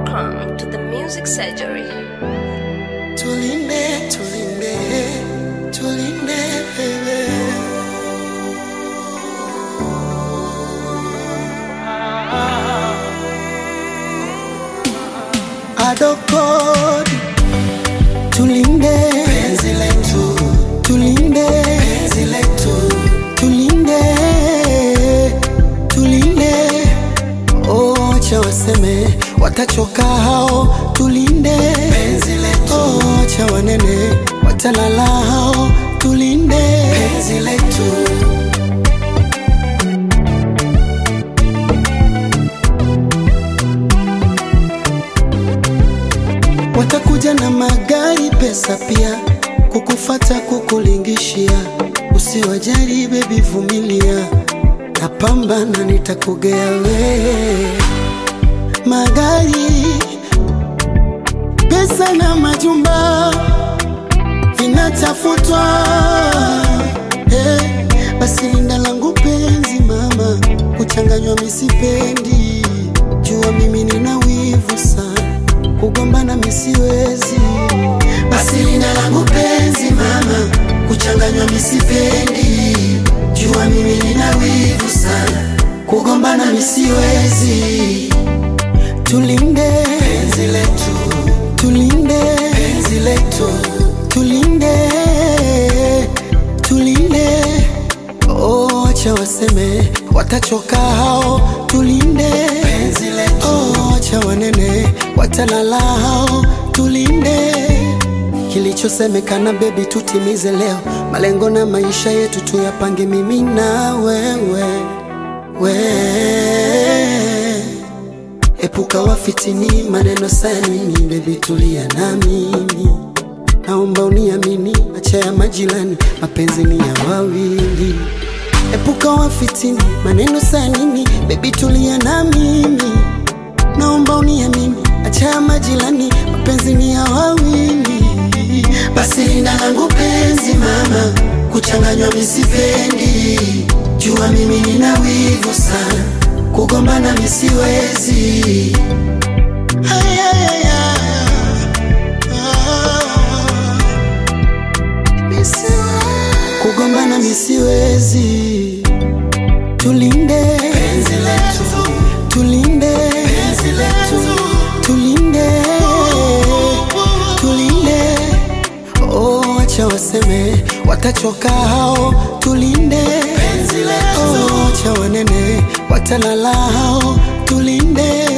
Welcome to the Music Surgery. Tulinde, tulinde, tulinde wewe. Adokodi, tulinde penzi letu, tulinde penzi letu, tulinde, tulinde. Oh, acha waseme watachoka hao, tulinde penzi letu. Oh, acha wanene watalala hao, tulinde penzi letu. Watakuja na magari, pesa pia, kukufata kukulingishia. Usiwajali bebi, vumilia, napambana, nitakugea wewe. Magari, pesa na majumba vinatafutwa. Hey, basi linda langu penzi mama, kuchanganywa misipendi, jua mimi nina wivu sana kugombana misiwezi. Basi linda langu penzi mama, kuchanganywa misipendi, jua mimi nina wivu sana, kugombana misiwezi. Tulinde penzi letu, tulinde penzi letu, tulinde, tulinde. Oh, acha waseme watachoka hao, tulinde penzi letu. Oh, acha wanene watalala hao, tulinde kilichosemekana. Bebi, tutimize leo malengo na maisha yetu tuyapange, mimi na wewe, we epuka wafitini maneno sanini. Bebi, tulia na mimi, naomba uniamini, acha ya majirani, mapenzi ni ya wawili. Epuka wafitini maneno sanini, bebi, tulia na mimi, naomba uniamini, acha ya majirani, mapenzi ni ya wawili. Basi linda langu penzi mama, kuchanganywa misipendi, jua mimi nina wivu sana, kugombana misiwezi. Ay, ay, ay, ay. Kugombana misiwezi, tulinde penzi letu, tulinde penzi letu, tulinde, tulinde. Oh, acha waseme watachoka hao, tulinde penzi letu. Oh, acha wanene watalala hao, tulinde